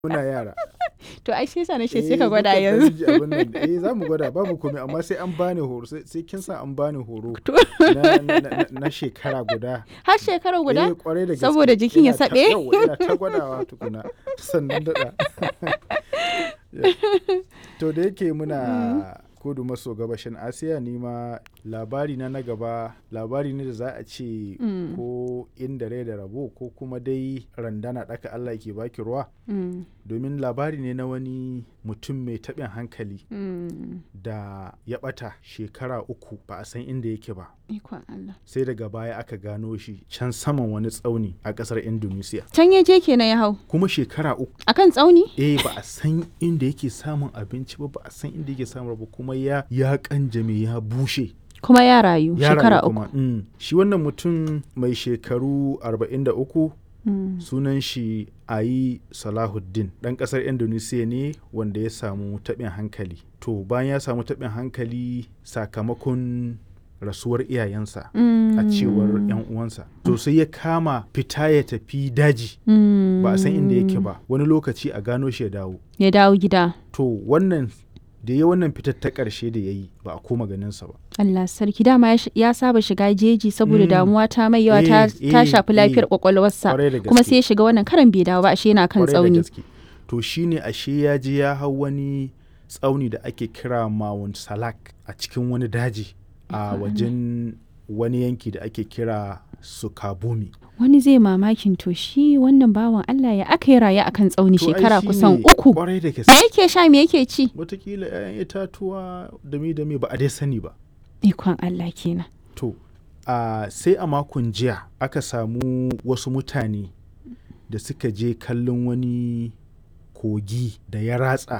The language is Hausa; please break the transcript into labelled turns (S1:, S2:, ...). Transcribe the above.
S1: muna yara
S2: To ai shi yasa na ce
S1: Eh,
S2: sai ka gwada
S1: mukan
S2: yanzu.
S1: ɗan ji abin nan. eh za mu gwada babu komai amma sai an bani horo sai sai kin sa an bani horo
S2: To.
S1: na, na, na, na shekara guda
S2: Har shekara
S1: Eh,
S2: guda?
S1: kwarai da gaske.
S2: Saboda jikin ya
S1: Ina ta-
S2: saɓe?
S1: yawwa, ina ta gwadawa tukuna sannan daɗa to da yake muna kudu maso gabashin asiya ni ma labari na na gaba labari ne da za a ce
S2: Mm.
S1: ko inda rai da rabo ko kuma dai randana ɗaka allah ke baki ruwa
S2: Mm,
S1: domin labari ne na wani mutum mai taɓin hankali
S2: mm.
S1: da ya ɓata shekara uku ba a san inda yake ba
S2: Ikon Allah.
S1: sai daga baya aka gano shi can saman wani tsauni a ƙasar indonesia
S2: Can ya je kenan ya hau.
S1: kuma shekara uku
S2: Akan tsauni?
S1: eh ba a san inda yake samun abinci ba ba a san inda yake samun ba kuma ya ya kanjame ya bushe
S2: Kuma ya rayu
S1: ya
S2: shekara
S1: rayu
S2: uku.
S1: kuma mm. shi wannan mutum mai shekaru 43
S2: Mm.
S1: sunan shi ayi salahuddin ɗan ƙasar indonesia ne wanda ya samu taɓin hankali to bayan ya samu taɓin hankali sakamakon rasuwar iyayensa a cewar 'yan uwansa to sai ya kama fita ya tafi daji
S2: Mm.
S1: ba a san inda yake ba wani lokaci a gano shi ya dawo
S2: Ya dawo gida.
S1: to wannan da ya wannan fitar ta ƙarshe da ya yi ba a koma ganinsa ba
S2: Allah sarki dama ya sh- ya saba shiga jeji saboda
S1: Mm.
S2: damuwa ta mai yawa ta,
S1: Eh,
S2: ta
S1: eh,
S2: shafi lafiyar
S1: eh.
S2: kwakwalwarsa
S1: Kwarai da
S2: kuma
S1: gaske.
S2: sai ya shiga wannan karan bai dawo ba ashe yana kan
S1: Kwarai da
S2: tsauni
S1: gaske. to shine ashe ya je ya hau wani tsauni da ake kira Mount Salak a cikin wani daji a wajen wani yanki da ake kira Sukabumi
S2: wani zai mamakin to shi wannan bawan Allah ya aka yi raye akan tsauni
S1: To ai
S2: shekara
S1: shine
S2: kusan uku
S1: kwarai da
S2: me
S1: gaske
S2: yake sha me yake ci
S1: watakila 'ya'yan itatuwa da me da me ba a dai sani ba
S2: ikon Allah kenan
S1: To, a sai a makon jiya aka samu wasu mutane da suka je kallon wani kogi da ya ratsa